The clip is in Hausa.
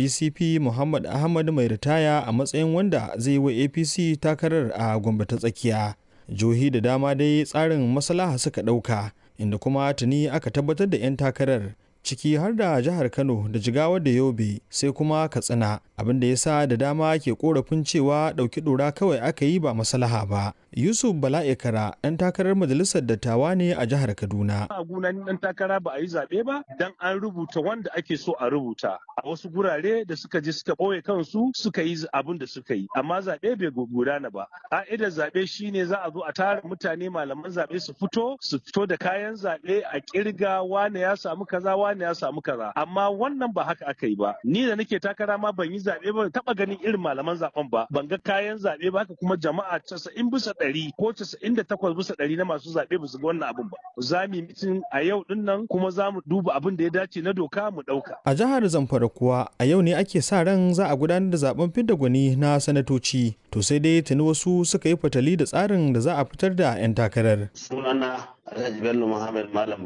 DCP Muhammad Ahmad mai ritaya a matsayin wanda zai wa APC takarar a Gombe ta tsakiya. Jihohi da dama dai tsarin maslaha suka ɗauka inda kuma tuni aka tabbatar da 'yan takarar ciki har da jihar Kano da Jigawa da Yobe sai kuma Katsina abin da ya sa da dama ke korafin cewa ɗauki ɗora kawai aka yi ba maslaha ba. Yusuf Bala'ikara ɗan takarar majalisar dattawa ne a jihar Kaduna. A gunan ɗan takara ba a yi zaɓe ba dan an rubuta wanda ake so a rubuta. A wasu gurare da suka je suka ɓoye kansu suka yi abin da suka yi. Amma zaɓe bai gudana ba. Ƙa'idar zaɓe shine za a zo a tara mutane malaman zaɓe su fito su fito da kayan zaɓe a ƙirga wane ya samu kaza wane ya samu kaza. Amma wannan ba haka aka yi ba. Ni da nake takara ma ban yi zaɓe ba taɓa ganin irin malaman zaɓen ba. Ban ga kayan zaɓe ba haka kuma jama'a casa'in bisa ɗari ko casa'in da takwas bisa ɗari na masu zaɓe ba su ga wannan abin ba. Za mu yi mitin a yau ɗin nan kuma za mu duba abin da ya dace na doka mu ɗauka. A jihar Zamfara kuwa a yau ne ake sa ran za a gudanar da zaben fidda gwani na sanatoci. To sai dai tuni wasu suka yi fatali da tsarin da za a fitar da 'yan takarar. Sunana Alhaji Bello Muhammad Malam